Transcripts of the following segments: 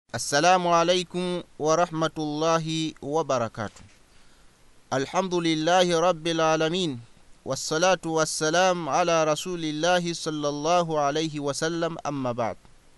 assalamu alaikum warahmatullahi wabarakatu alhamdulillahi rabbilalamin wassalatu wassalam ala rasulillahi sallallahu alaihi wasallam amma bad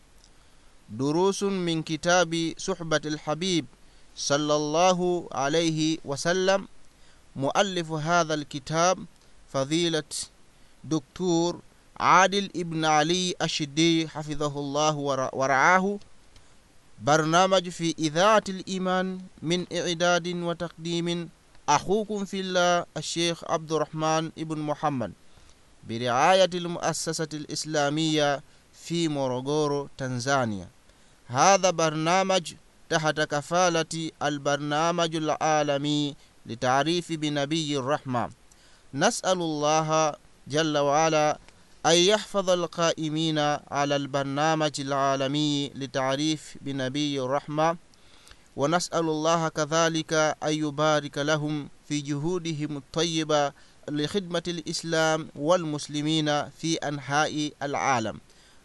durusun min kitabi suhbati lhabib sallallahu alaihi wasallam muallifu hadha lkitab fadhilat دكتور عادل ابن علي الشدي حفظه الله ورعاه برنامج في إذاعة الإيمان من إعداد وتقديم أخوكم في الله الشيخ عبد الرحمن ابن محمد برعاية المؤسسة الإسلامية في مورغورو تنزانيا هذا برنامج تحت كفالة البرنامج العالمي لتعريف بنبي الرحمة نسأل الله جل وعلا أن يحفظ القائمين على البرنامج العالمي لتعريف بنبي الرحمة ونسأل الله كذلك أن يبارك لهم في جهودهم الطيبة لخدمة الإسلام والمسلمين في أنحاء العالم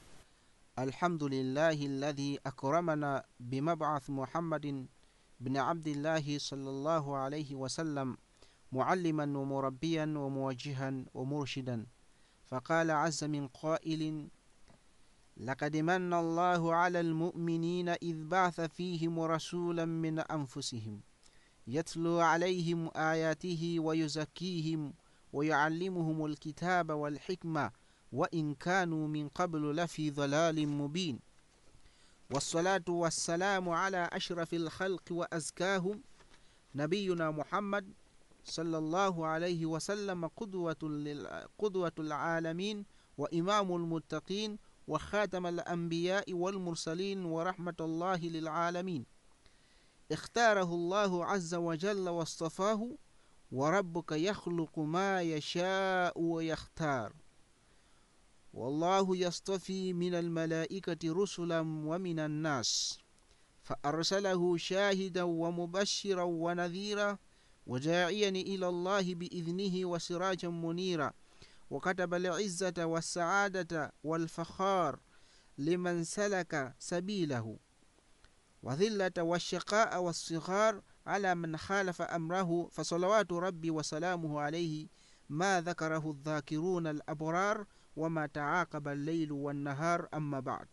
الحمد لله الذي أكرمنا بمبعث محمد بن عبد الله صلى الله عليه وسلم معلما ومربيا وموجها ومرشدا فقال عز من قائل لقد من الله على المؤمنين إذ بعث فيهم رسولا من أنفسهم يتلو عليهم آياته ويزكيهم ويعلمهم الكتاب والحكمة وإن كانوا من قبل لفي ضلال مبين والصلاة والسلام على أشرف الخلق وأزكاهم نبينا محمد صلى الله عليه وسلم قدوة, لل... قدوة العالمين وإمام المتقين وخاتم الأنبياء والمرسلين ورحمة الله للعالمين اختاره الله عز وجل واصطفاه وربك يخلق ما يشاء ويختار والله يصطفي من الملائكة رسلا ومن الناس فأرسله شاهدا ومبشرا ونذيرا وداعيا إلى الله بإذنه وسراجا منيرا وكتب العزة والسعادة والفخار لمن سلك سبيله وذلة والشقاء والصغار على من خالف أمره فصلوات ربي وسلامه عليه ما ذكره الذاكرون الأبرار وما تعاقب الليل والنهار أما بعد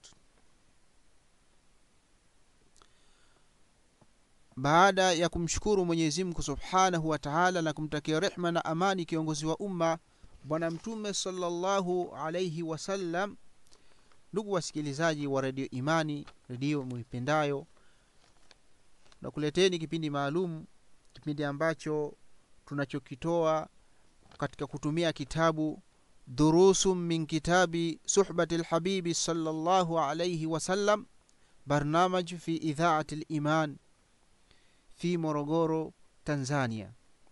baada ya kumshukuru mwenyezi mungu subhanahu wa taala na kumtakia rehma na amani kiongozi wa umma bwana mtume salllahu alaihi wasallam ndugu wasikilizaji wa redio imani redio muipendayo nakuleteni kipindi maalum kipindi ambacho tunachokitoa katika kutumia kitabu durusum min kitabi suhbati lhabibi salllahu alaihi wasallam barnamaj fi idhaati liman fi morogoro tanzania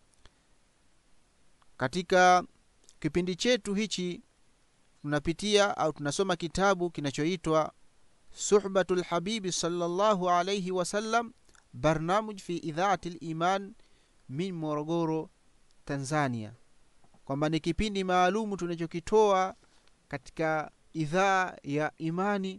katika kipindi chetu hichi tunapitia au tunasoma kitabu kinachoitwa suhbatu lhabibi salllahu alaihi wasallam barnamuj fi idhaati liman min morogoro tanzania kwamba ni kipindi maalumu tunachokitoa katika idhaa ya imani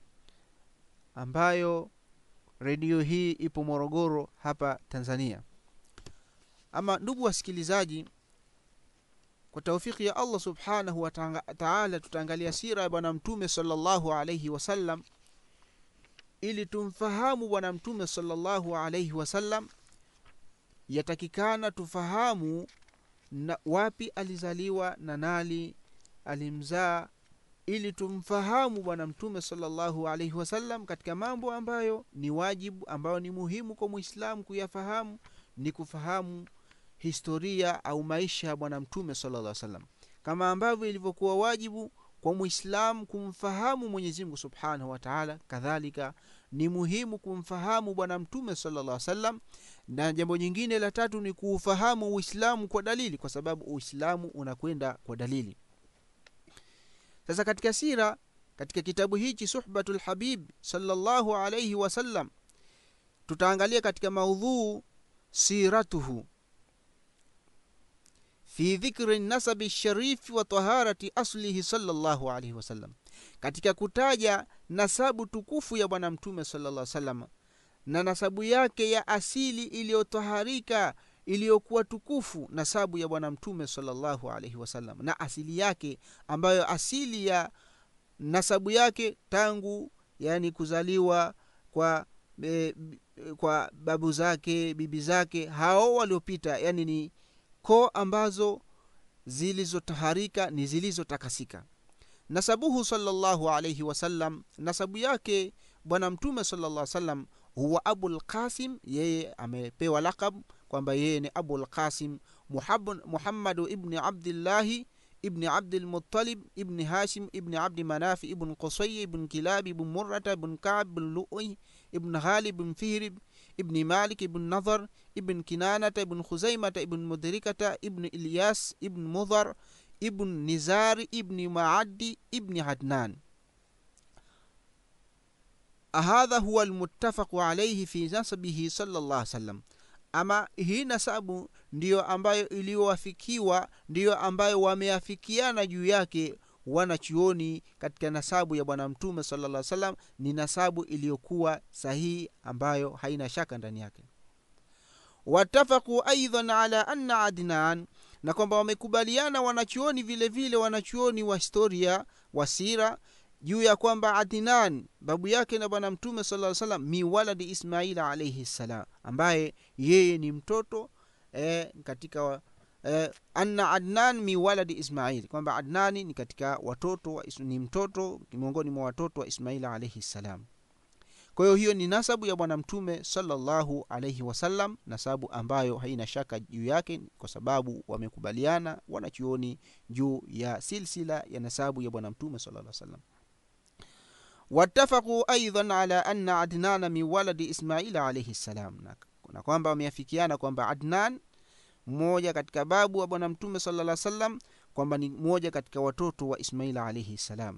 ambayo redio hii ipo morogoro hapa tanzania ama ndugu wasikilizaji kwa taufiki ya allah subhanahu wa taala tutaangalia sira ya bwana mtume salllahu alaihi wasallam ili tumfahamu bwana mtume salllahu alaihi wasallam yatakikana tufahamu na wapi alizaliwa na nani alimzaa ili tumfahamu bwana mtume salllahu alaihi wasallam katika mambo ambayo ni wajibu ambayo ni muhimu kwa mwislamu kuyafahamu ni kufahamu historia au maisha ya bwana mtume salalla salam kama ambavyo ilivyokuwa wajibu kwa mwislamu kumfahamu mwenyezimngu subhanahu wataala kadhalika ni muhimu kumfahamu bwana mtume salalla salam na jambo nyingine la tatu ni kuufahamu uislamu kwa dalili kwa sababu uislamu unakwenda kwa dalili sasa katika sira katika kitabu hichi suhbatu lhabib salllahu alaihi wasallam tutaangalia katika maudhuu siratuhu fi dhikri nasabi lsharifi wa taharati aslihi salllahu alaihi wasallam katika kutaja nasabu tukufu ya bwana mtume sallallahu salam na nasabu yake ya asili iliyotaharika iliyokuwa tukufu nasabu ya bwana mtume sallallahu alaihi wasallam na asili yake ambayo asili ya nasabu yake tangu yani kuzaliwa kwa e, kwa babu zake bibi zake hao waliopita yani ni koo ambazo zilizotaharika ni zilizotakasika nasabuhu salllahu alaihi wasallam nasabu yake bwana mtume sallallahu salam huwa abulqasim yeye amepewa lakab kwamba yeye ni abulqasim muhammadu ibni abdillahi ibni abdilmutalib ibni hashim ibni abdi manafi ibn qusay ibn kilab ibn murata ibn kab ibn lui ibn ghalib ibn fihrib ibn malik ibn nadhar ibn kinanata ibn khuzaimata ibn mudrikata ibn ilyas ibn mudhar ibn nizari ibni maadi ibni adnan hadha huwa almuttafaqu alaihi fi nasabihi salllah salam ama hii nasabu ndiyo ambayo iliyowafikiwa ndiyo ambayo wameafikiana juu yake wanachuoni katika nasabu ya bwana mtume salaa salam ni nasabu iliyokuwa sahihi ambayo haina shaka ndani yake watafaqu aidan ala anna adnan na kwamba wamekubaliana wanachuoni vile vile wanachuoni wa historia wa sira juu ya kwamba adnan babu yake na bwana mtume saa salam mi waladi ismaila alaihi ssalam ambaye yeye ni mtoto e, katika e, anna adnan mi waladi ismail kwamba adnani ni katika watoto wa, ni mtoto miongoni mwa watoto wa ismaila alaihi ssalam kwa hiyo hiyo ni nasabu ya bwana mtume salallahu alaihi wasallam nasabu ambayo haina shaka juu yake kwa sababu wamekubaliana wanachuoni juu ya silsila ya nasabu ya bwana mtume salaa salam watafaquu aidan ala anna adnana min waladi ismaila alaihi ssalam na kwamba wameafikiana kwamba adnan mmoja katika babu wa bwana mtume salaa salam kwamba ni mmoja katika watoto wa ismaila alaihi ssalam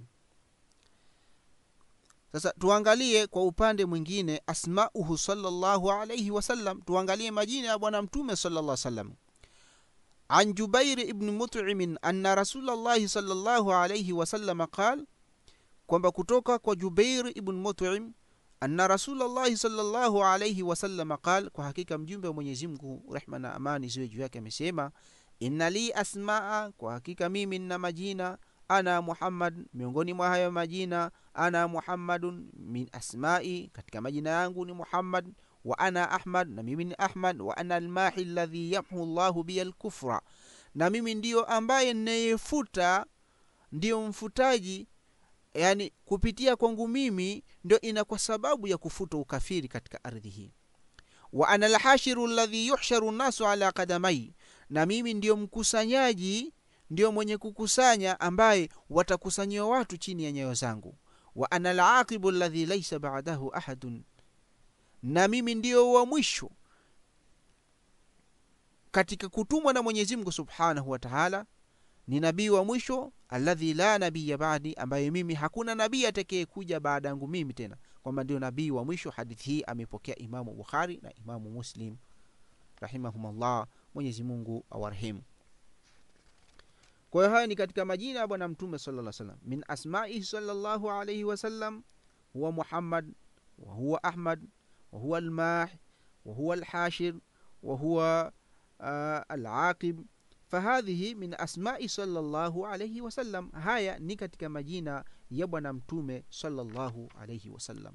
sasa tuangalie kwa upande mwingine asmauhu salllahu alaihi wasallam tuangalie majina ya bwana mtume salaa salam an jubairi ibni mutimin anna rasulllahi salllahu alaihi wasalama qal kwamba kutoka kwa jubair ibn mutim anna rasulllahi salllahu alaihi wasalama qal kwa hakika mjumbe wa mwenyezi mungu rehma na amani ziwe juu yake amesema inna li asmaa kwa hakika mimi nna majina ana muhammad miongoni mwa hayo majina ana muhammadun min asmai katika majina yangu ni muhammad wa ana ahmad na mimi ni ahmad wa ana almahi ladhi yamhu llahu biya lkufra na mimi ndiyo ambaye nnayefuta ndiyo mfutaji yani kupitia kwangu mimi ndio ina kwa sababu ya kufuta ukafiri katika ardhi hii wa ana lhashiru ladhi yuhsharu nnasu ala kadamai na mimi ndiyo mkusanyaji ndiyo mwenye kukusanya ambaye watakusanyiwa watu chini ya nyayo zangu wa ana laqibu ladhi laisa badahu ahadun na mimi ndiyo wa mwisho katika kutumwa na mwenyezi mungu subhanahu wa taala ni nabii wa mwisho alladhi la nabiya badi ambaye mimi hakuna nabii atakee kuja baada yangu mimi tena kwamba ndio nabii wa mwisho hadithi hii amepokea imamu bukhari na imamu muslim rahimahumllah mwenyezi mungu awarehemu kwa hiyo haya ni katika majina ya bwana mtume sala salam min asmaihi salllahu alaihi wasallam huwa muhammad wahuwa ahmad wahuwa almah wahuwa alhashir wahuwa uh, alaqib fahadhihi min asmai salllahu alaihi wasallam haya ni katika majina ya bwana mtume salllahu alaihi wasallam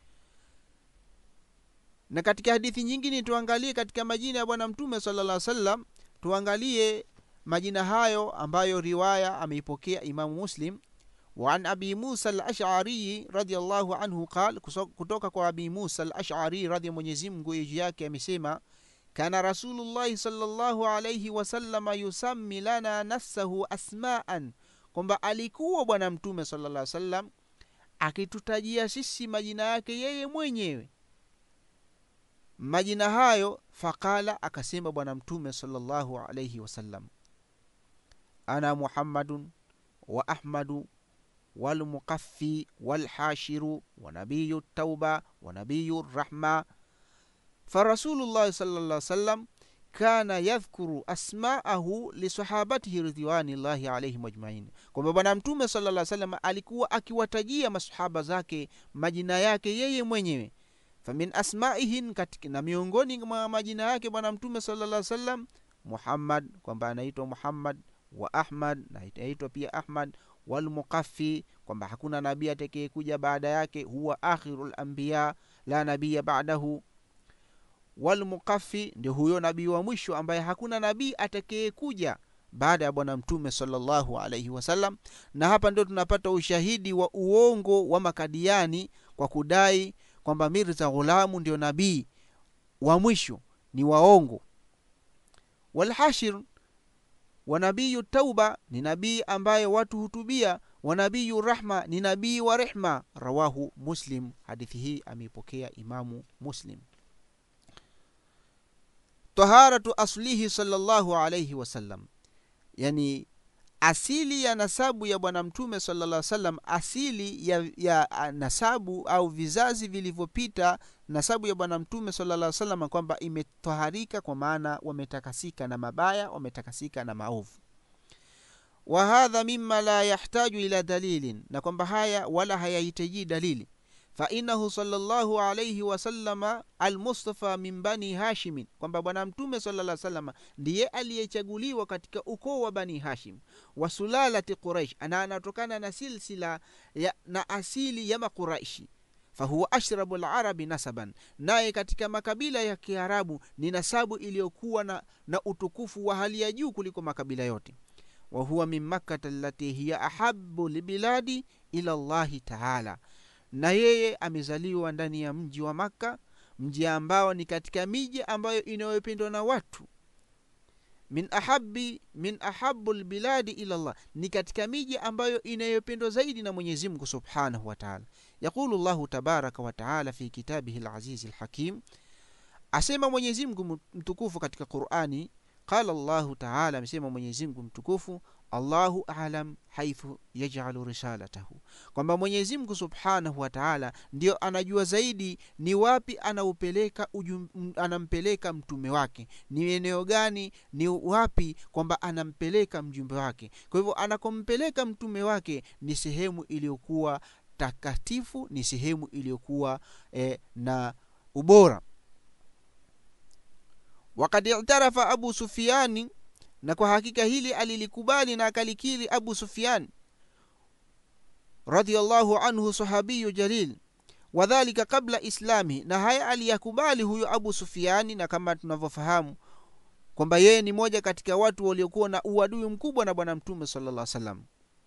na katika hadithi nyingine tuangalie katika majina ya bwana mtume sala salam tuangalie majina hayo ambayo riwaya ameipokea imamu muslim وعن أبي موسى الأشعري رضي الله عنه قال kutoka kwa Abi Musa al-Ash'ari radhi Mwenyezi Mungu juu yake amesema kana Rasulullahi sallallahu alayhi wasallama yusammi lana nafsahu asma'an, kwamba alikuwa Bwana Mtume sallallahu alayhi wasallam akitutajia sisi majina yake yeye mwenyewe. Majina hayo faqala, akasema Bwana Mtume sallallahu alayhi wasallam, ana Muhammadun wa Ahmadu walmuqaffi walhashiru wa nabiyu tauba wa nabiyu rahma farasulullahi sallallahu alaihi wasallam kana yadhkuru asmaahu lisahabatihi ridwanillahi alaihim ajmain kwamba bwana mtume sala lla salam alikuwa akiwatajia masahaba zake majina yake yeye mwenyewe famin asmaihin katika, na miongoni mwa majina yake bwana mtume sala lla salam muhammad kwamba anaitwa muhammad wa ahmad na anaitwa pia ahmad walmuqafi kwamba hakuna nabii atakayekuja baada yake huwa akhiru lambiya la nabiya badahu walmuqafi ndio huyo nabii wa mwisho ambaye hakuna nabii atakayekuja baada ya bwana mtume salllahu alaihi wasallam na hapa ndio tunapata ushahidi wa uongo wa makadiani kwa kudai kwamba mirza ghulamu ndio nabii wa mwisho ni waongo walhashir wa nabiyu tauba ni nabii ambaye watu hutubia wa nabiyu rahma ni nabii wa rehma rawahu muslim hadithi hii ameipokea imamu muslim taharatu aslihi salllahu alaihi wasallam yani asili ya nasabu ya bwana mtume salaa salam asili ya, ya nasabu au vizazi vilivyopita nasabu ya bwana mtume salaa salam kwamba imetaharika kwa maana wametakasika na mabaya wametakasika na maovu wa hadha mima la yahtaju ila dalilin na kwamba haya wala hayahitaji dalili fainahu salllahu alaihi wasalama almustafa min bani hashimin kwamba bwana mtume salaa salama ndiye aliyechaguliwa katika ukoo wa bani hashim wa sulalati quraish na anatokana na silsila ya, na asili ya maquraishi fahuwa ashrabu larabi nasaban naye katika makabila ya kiarabu ni nasabu iliyokuwa na, na utukufu wa hali ya juu kuliko makabila yote wahuwa min makkata allati hiya ahabu libiladi ila llahi taala na yeye amezaliwa ndani ya mji wa makka mji ambao ni katika miji ambayo inayopendwa na watu min ahabi min ahabu lbiladi ila llah ni katika miji ambayo inayopendwa zaidi na mwenyezi mungu subhanahu wataala yaqulu llahu tabaraka wataala fi kitabihi lazizi lhakim asema mwenyezi mungu mtukufu katika qurani qala llahu taala amesema mwenyezi mungu mtukufu allahu alam haithu yajalu risalatahu kwamba mwenyezi mungu subhanahu wa taala ndio anajua zaidi ni wapi anaupeleka ujum, anampeleka mtume wake ni eneo gani ni wapi kwamba anampeleka mjumbe wake kwa hivyo anakompeleka mtume wake ni sehemu iliyokuwa takatifu ni sehemu iliyokuwa eh, na ubora wakad itarafa abu sufiani na kwa hakika hili alilikubali na akalikiri abu sufian radiallahu anhu sahabiyu jalil wadhalika qabla islami na haya aliyakubali huyo abu sufiani na kama tunavyofahamu kwamba yeye ni moja katika watu waliokuwa na uadui mkubwa na bwana mtume sala llah salam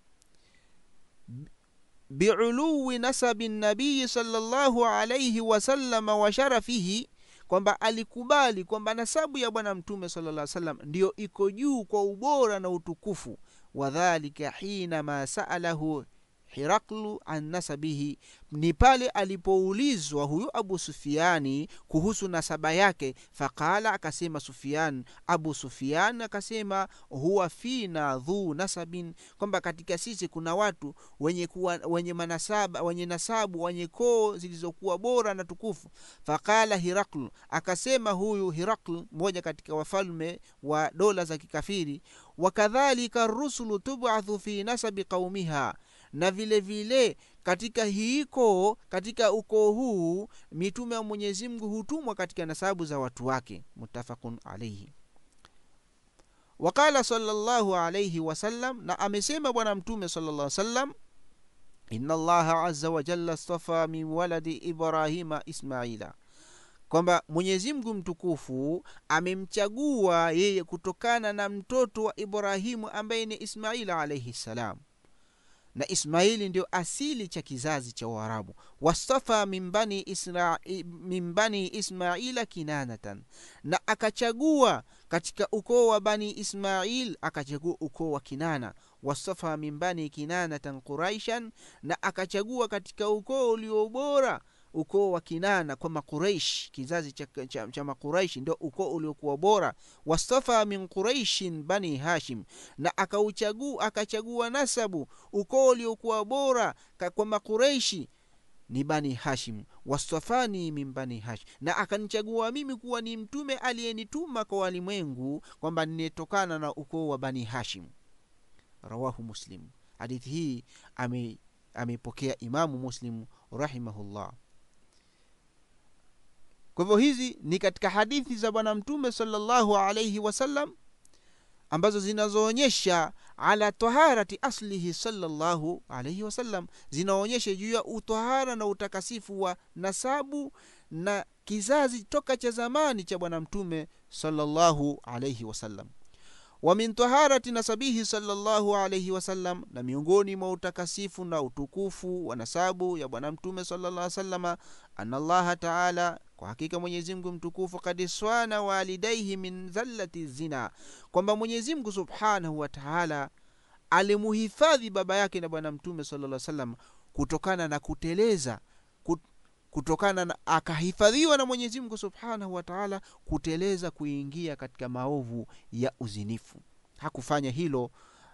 biuluwi nasabi nabiyi sala llahu alaihi wasalama wa sharafihi kwamba alikubali kwamba nasabu ya bwana mtume sala lla salam ndiyo iko juu kwa ubora na utukufu wadhalika hinama saalahu hiraklu an nasabihi ni pale alipoulizwa huyu abu sufiani kuhusu nasaba yake faqala akasema sufian abu sufian akasema huwa fina dhu nasabin kwamba katika sisi kuna watu wenye kuwa, wenye manasaba wenye nasabu wenye koo zilizokuwa bora na tukufu faqala hiraklu akasema huyu hirakl mmoja katika wafalme wa dola za kikafiri wakadhalika rusulu tubathu fi nasabi qaumiha na vile vile katika hiiko katika ukoo huu mitume wa mwenyezi mungu hutumwa katika nasabu za watu wake mutafaqun alaihi waqala salllahu alaihi wasallam na amesema bwana mtume sala llah salam ina allaha aza wajalla stafa min waladi ibrahima ismaila kwamba mwenyezi mungu mtukufu amemchagua yeye kutokana na mtoto wa ibrahimu ambaye ni ismaila alaihi ssalam na ismaili ndio asili cha kizazi cha uarabu wastafa min bani, isra, min bani ismaila kinanatan na akachagua katika ukoo wa bani ismail akachagua ukoo wa kinana wastafa min bani kinanatan quraishan na akachagua katika ukoo uliobora ukoo wa kinana kwa maqureish kizazi cha, cha, cha maqureishi ndio ukoo uliokuwa bora wastafa min quraishin bani hashim na akauchagua akachagua nasabu ukoo uliokuwa bora kwa maqureishi ni bani hashim wastafani min bani hashim na akanichagua mimi kuwa ni mtume aliyenituma kwa walimwengu kwamba ninetokana na ukoo wa bani hashim rawahu muslim hadithi hii ame ameipokea imamu muslim rahimahullah kwa hivyo hizi ni katika hadithi za bwana mtume salllahu alaihi wasallam ambazo zinazoonyesha ala taharati aslihi salllahu alaihi wasallam zinaonyesha juu ya utahara na utakasifu wa nasabu na kizazi toka cha zamani cha bwana mtume salllahu alaihi wasallam wa min taharati nasabihi salllahu alaihi wasallam na miongoni mwa utakasifu na utukufu wa nasabu ya bwana mtume sallallahu salama ana llaha taala kwa hakika mwenyezimngu mtukufu kad swana walidaihi min dhallati zina kwamba mwenyezimngu subhanahu wa taala alimuhifadhi baba yake na bwana mtume sallallahu salam kutokana na kuteleza kutokana na akahifadhiwa na mwenyezi mungu subhanahu wa taala kuteleza kuingia katika maovu ya uzinifu hakufanya hilo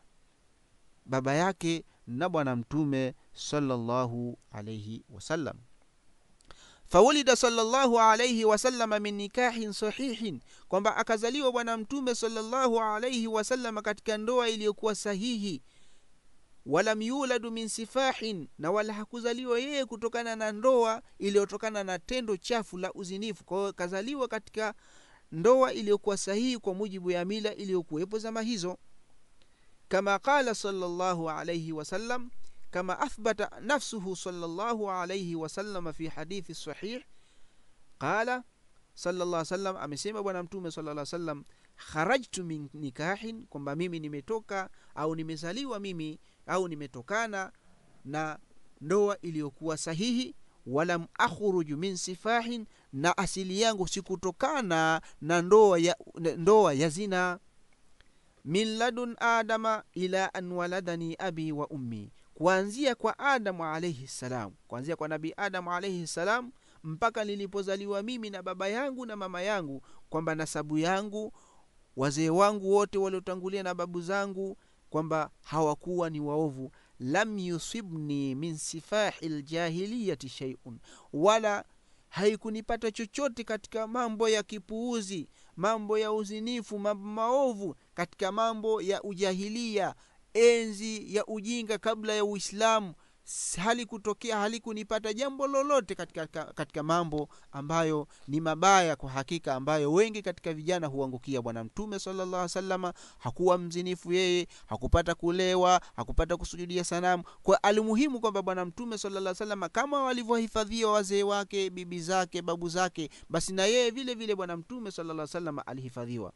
baba yake na bwana mtume salllahu alaihi wasallam fawulida salllahu alaihi wasalama min nikahin sahihin kwamba akazaliwa bwana mtume salllahu alaihi wasalama katika ndoa iliyokuwa sahihi walam yuladu min sifahin na wala hakuzaliwa yeye kutokana na ndoa iliyotokana na tendo chafu la uzinifu kwa hiyo kazaliwa katika ndoa iliyokuwa sahihi kwa mujibu ya mila iliyokuwepo zama hizo kama qala salllahu alaihi wasallam kama athbata nafsuhu salllahu alaihi wasalama fi hadithi sahih qala sallallahu sallam amesema bwana mtume sallallahu sallam kharajtu min nikahin kwamba mimi nimetoka au nimezaliwa mimi au nimetokana na ndoa iliyokuwa sahihi walam akhruju min sifahin na asili yangu sikutokana na ndoa ya, ndoa ya zina min ladun adama ila an waladani abi wa ummi kuanzia kwa adamu alaihi ssalam kuanzia kwa nabii adamu alaihi ssalam mpaka nilipozaliwa mimi na baba yangu na mama yangu kwamba nasabu yangu wazee wangu wote waliotangulia na babu zangu kwamba hawakuwa ni waovu lam yusibni min sifahi ljahiliyati sheiun wala haikunipata chochote katika mambo ya kipuuzi mambo ya uzinifu mambo maovu katika mambo ya ujahilia enzi ya ujinga kabla ya uislamu halikutokea halikunipata jambo lolote katika, katika mambo ambayo ni mabaya kwa hakika ambayo wengi katika vijana huangukia bwana mtume salllah salama hakuwa mzinifu yeye hakupata kulewa hakupata kusujudia sanamu kwa alimuhimu kwamba bwana mtume salllah salama kama walivyohifadhiwa wazee wake bibi zake babu zake basi na yeye vile vile bwana mtume salllah salama alihifadhiwa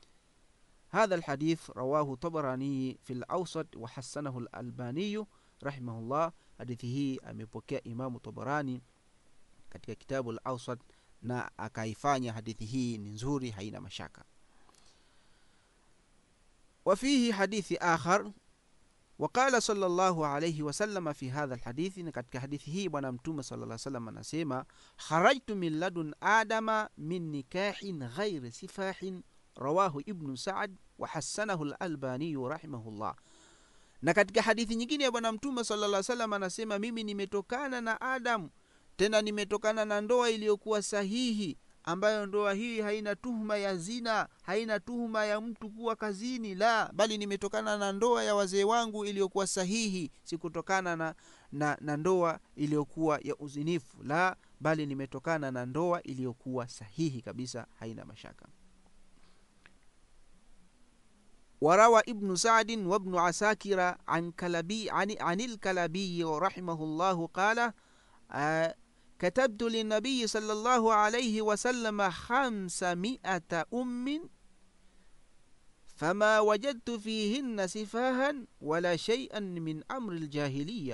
هذا الحديث رواه طبراني في الأوسط وحسنه الألباني rahimahullah hadithi hii amepokea imamu tabarani katika kitabu al-awsat na akaifanya hadithi hii ni nzuri haina mashaka wafihi hadithi akhar وقال صلى الله عليه وسلم في هذا الحديث katika hadithi hii bwana mtume صلى الله عليه وسلم anasema kharajtu min ladun adama min nikahin ghairi sifahin rawahu ibnu sa'ad wa hassanahu al-albani rahimahullah na katika hadithi nyingine ya bwana mtume salaa salam anasema mimi nimetokana na adamu tena nimetokana na ndoa iliyokuwa sahihi ambayo ndoa hii haina tuhuma ya zina haina tuhuma ya mtu kuwa kazini la bali nimetokana na ndoa ya wazee wangu iliyokuwa sahihi sikutokana na, na, na ndoa iliyokuwa ya uzinifu la bali nimetokana na ndoa iliyokuwa sahihi kabisa haina mashaka وروى ابن سعد وابن عساكر عن كلبي عن, عن الكلبي رحمه الله قال آه كتبت للنبي صلى الله عليه وسلم خمسمائة أم فما وجدت فيهن سفاها ولا شيئا من أمر الجاهلية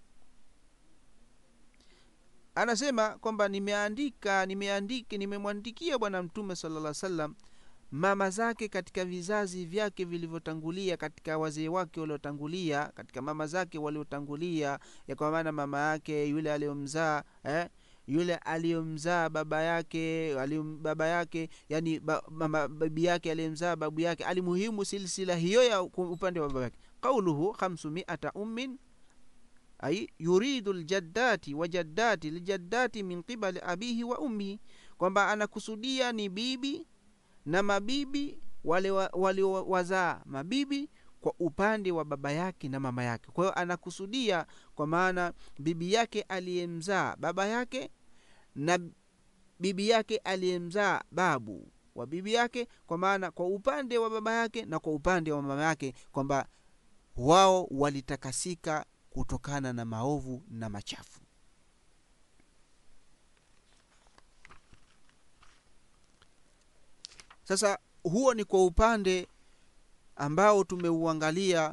anasema kwamba nimeandika nimeandika nimemwandikia bwana mtume sala lla salam mama zake katika vizazi vyake vilivyotangulia katika wazee wake waliotangulia katika mama zake waliotangulia ya kwa maana mama yake yule aliyomzaa eh? yule aliyomzaa baba yake aliyom, baba yake yani ba, mama, babi yake aliyemzaa babu yake alimuhimu silsila hiyo ya upande wa baba yake qauluhu khamsumiata ummin ai yuridu ljaddati wa jaddati ljaddati min qibali abihi wa ummihi kwamba anakusudia ni bibi na mabibi waliowazaa wali mabibi kwa upande wa baba yake na mama yake kwa hiyo anakusudia kwa maana bibi yake aliyemzaa baba yake na bibi yake aliyemzaa babu wa bibi yake kwa maana kwa upande wa baba yake na kwa upande wa mama yake kwamba wao walitakasika kutokana na maovu na machafu sasa huo ni kwa upande ambao tumeuangalia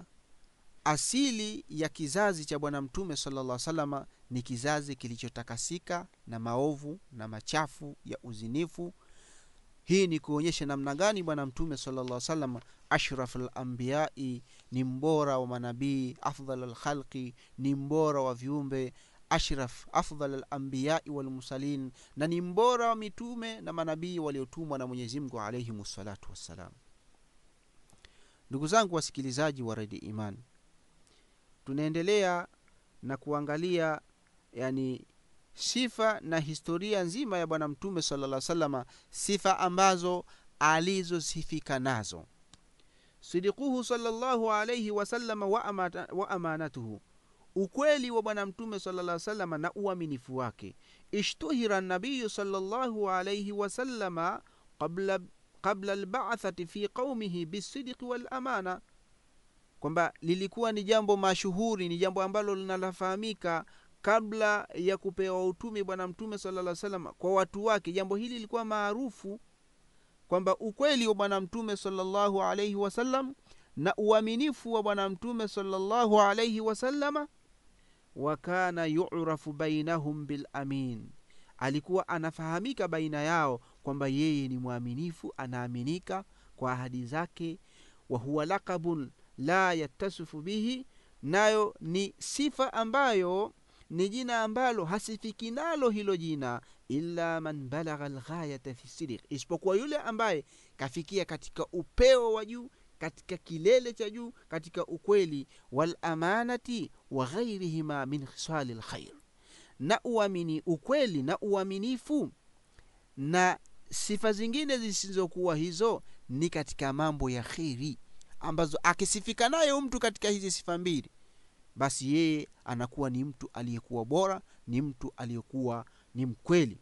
asili ya kizazi cha bwana mtume salllah salama ni kizazi kilichotakasika na maovu na machafu ya uzinifu hii ni kuonyesha namna gani bwana mtume salllah salam ashraf lambiyai ni mbora wa manabii afdal lkhalqi ni mbora wa viumbe ashraf afdal lambiyai walmursalin na ni mbora wa mitume na manabii waliotumwa na mwenyezimngu alaihim ssalatu wassalam ndugu zangu wasikilizaji wa redi iman tunaendelea na kuangalia yani sifa na historia nzima ya bwana mtume salaa salama sifa ambazo alizosifika nazo sidiquhu salllahu alaihi wasalama wa, amata, wa amanatuhu ukweli wa bwana mtume salaa salama na uaminifu wake ishtuhira nabiyu salllahu alaihi wasalama qabla qabla lbathati fi qaumihi bisidiki walamana kwamba lilikuwa ni jambo mashuhuri ni jambo ambalo linalofahamika kabla ya kupewa utume bwana mtume salaa salam kwa watu wake jambo hili lilikuwa maarufu kwamba ukweli wa bwana mtume salllahu alaihi wasallam na uaminifu wa bwana mtume salllahu alaihi wasalama wa kana yurafu bainahum bilamin alikuwa anafahamika baina yao kwamba yeye ni mwaminifu anaaminika kwa ahadi zake wa huwa lakabun la yattasifu bihi nayo ni sifa ambayo ni jina ambalo hasifiki nalo hilo jina illa man balagha lghayata fi sidiq isipokuwa yule ambaye kafikia katika upeo wa juu katika kilele cha juu katika ukweli walamanati wa ghairihima min khisali lkhair na uamini ukweli na uaminifu na sifa zingine zisizokuwa hizo ni katika mambo ya kheri ambazo akisifika nayo mtu katika hizi sifa mbili basi yeye anakuwa ni mtu aliyekuwa bora ni mtu aliyekuwa ni mkweli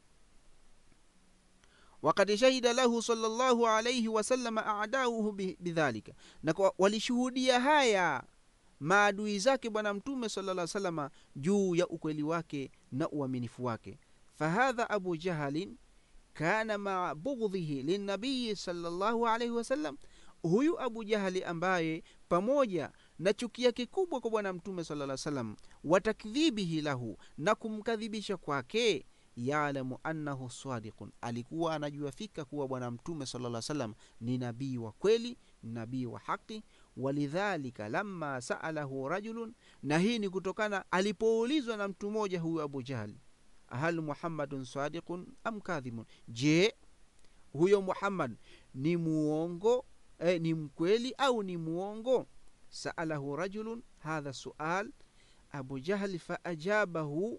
wakad shahida lahu salllahu alaihi wasalama adauhu bidhalika na walishuhudia haya maadui zake bwana mtume sala salama juu ya ukweli wake na uaminifu wake fahadha abu jahalin kana maa bughdhihi linabiyi salllahu alaihi wasallam huyu abu jahali ambaye pamoja na chuki yake kubwa kwa bwana mtume sala salam watakdhibihi lahu na kumkadhibisha kwake yalamu annahu sadiqun alikuwa anajua fika kuwa bwana mtume sala salam ni nabii wa kweli nabii wa haqi walidhalika lama saalahu rajulun na hii ni kutokana alipoulizwa na mtu mmoja huyu abu jahali hal muhammadun sadiqun am kadhibun je huyo muhammad ni muongo eh, ni mkweli au ni muongo saalahu rajulun hadha sual abu jahli faajabahu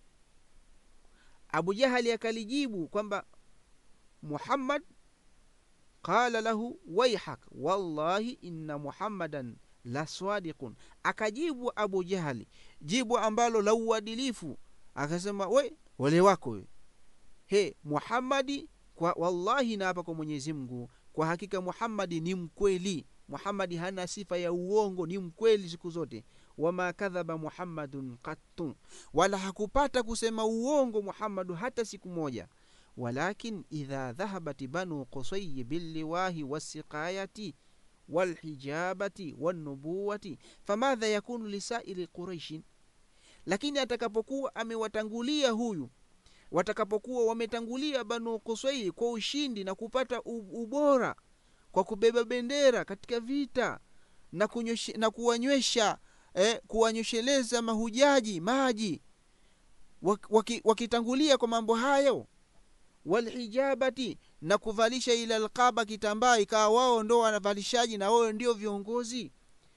abu jahali akalijibu kwamba muhammad qala lahu waihak wallahi inna muhammadan la sadiqun akajibu abu jahali jibu ambalo la uadilifu akasema we wale wako we he muhammadi kwa wallahi naapa kwa mwenyezi mungu kwa hakika muhammadi ni mkweli muhammadi hana sifa ya uongo ni mkweli siku zote wama kadhaba muhammadun qattu wala hakupata kusema uongo muhammadu hata siku moja walakin idha dhahabat banu qusayi billiwahi wasiqayati walhijabati wanubuwati famadha yakunu lisairi quraishin lakini atakapokuwa amewatangulia huyu watakapokuwa wametangulia banu kuswai kwa ushindi na kupata ubora kwa kubeba bendera katika vita na, kunyoshe, na kuwanywesha eh, kuwanyosheleza mahujaji maji wakitangulia waki kwa mambo hayo walhijabati na kuvalisha ila alqaba kitambaa ikawa wao ndo wanavalishaji na wao ndio viongozi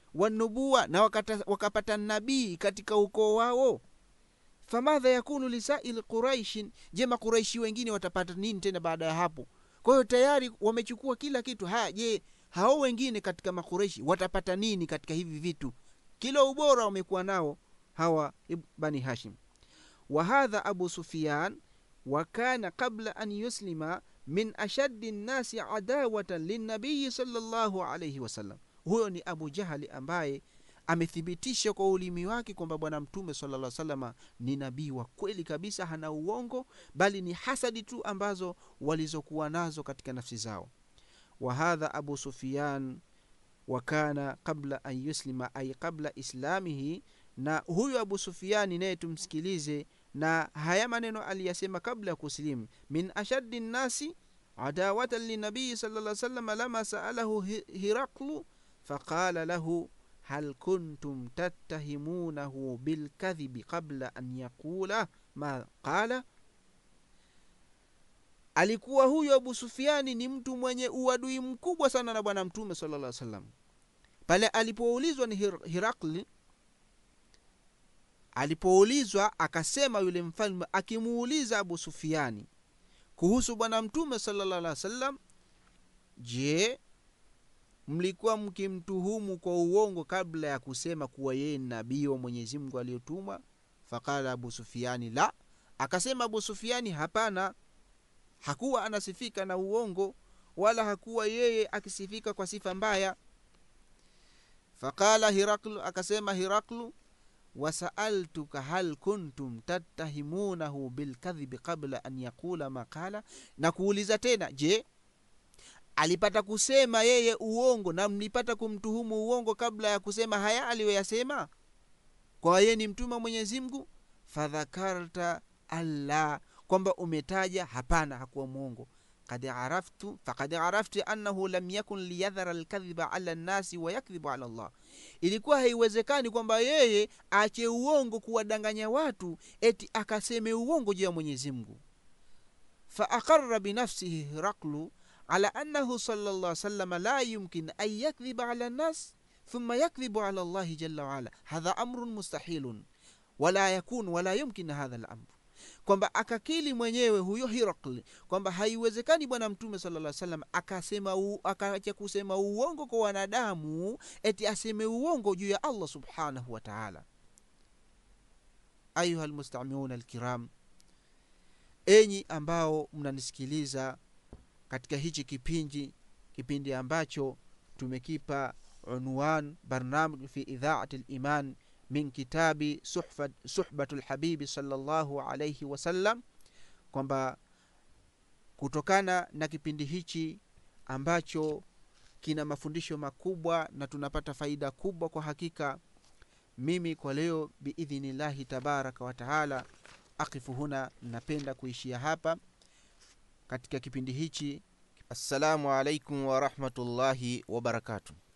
wanubuwa na wakata, wakapata nabii katika ukoo wao famadha yakunu lisaili quraishin je makuraishi wengine watapata nini tena baada ya hapo kwa hiyo tayari wamechukua kila kitu haya je hao wengine katika makureishi watapata nini katika hivi vitu kila ubora wamekuwa nao hawa bani hashim wahadha abu sufiyan wakana qabla an yuslima min ashaddi nnasi adawatan linnabiyi salllahu alaihi wasallam huyo ni abu jahali ambaye amethibitisha kwa ulimi wake kwamba bwana mtume sala salama ni nabii wa kweli kabisa hana uongo bali ni hasadi tu ambazo walizokuwa nazo katika nafsi zao wahadha abu sufiyan wakana qabla an yuslima ay qabla islamihi na huyu abu sufiani naye tumsikilize na haya maneno aliyasema kabla ya kusilimu min ashaddi nnasi adawatan linabiyi sala salam lama saalahu hiraklu faqala lahu hal kuntum tattahimunahu bilkadhibi qabla an yaqula ma qala alikuwa huyo abu sufiani ni mtu mwenye uadui mkubwa sana na bwana mtume sala lla salam pale alipoulizwa ni Hir hirakli alipoulizwa akasema yule mfalme akimuuliza abu sufiani kuhusu bwana mtume salllah alih wa sallam je mlikuwa mkimtuhumu kwa uongo kabla ya kusema kuwa yeye ni nabii wa mwenyezi mungu aliyotumwa faqala abu sufiani la akasema abu sufiani hapana hakuwa anasifika na uongo wala hakuwa yeye akisifika kwa sifa mbaya faqala hiraklu akasema hiraklu wasaaltuka hal kuntum tattahimunahu bilkadhibi qabla an yaqula maqala na kuuliza tena je alipata kusema yeye uongo na mlipata kumtuhumu uongo kabla ya kusema haya aliyoyasema kwa yeye ni mtume wa mwenyezi mungu fadhakarta alla kwamba umetaja hapana hakuwa mwongo kad araftu fakad arafti annahu lam yakun liyadhara lkadhiba ala nnasi wayakdhibu ala llah ilikuwa haiwezekani kwamba yeye ache uongo kuwadanganya watu eti akaseme uongo juu ya mwenyezi mungu faaqara binafsihi hiraklu ala annahu sala llah salama la yumkin an yakdhiba ala nnas thumma yakdhibu ala llahi jalla waala hadha amrun mustahilun wala yakun wala yumkin hadha lamru kwamba akakili mwenyewe huyo hirakli kwamba haiwezekani bwana mtume sala salam akasema akaacha kusema uongo kwa wanadamu eti aseme uongo juu ya allah subhanahu wataala ayuha lmustamiuna alkiram enyi ambao mnanisikiliza katika hichi kipindi kipindi ambacho tumekipa unwan barnamij fi idhaati liman min kitabi suhbatu lhabibi salllahu alaihi wasallam kwamba kutokana na kipindi hichi ambacho kina mafundisho makubwa na tunapata faida kubwa kwa hakika mimi kwa leo biidhnillahi tabaraka wataala akifu huna napenda kuishia hapa katika kipindi hichi assalamu alaikum warahmatullahi wabarakatuh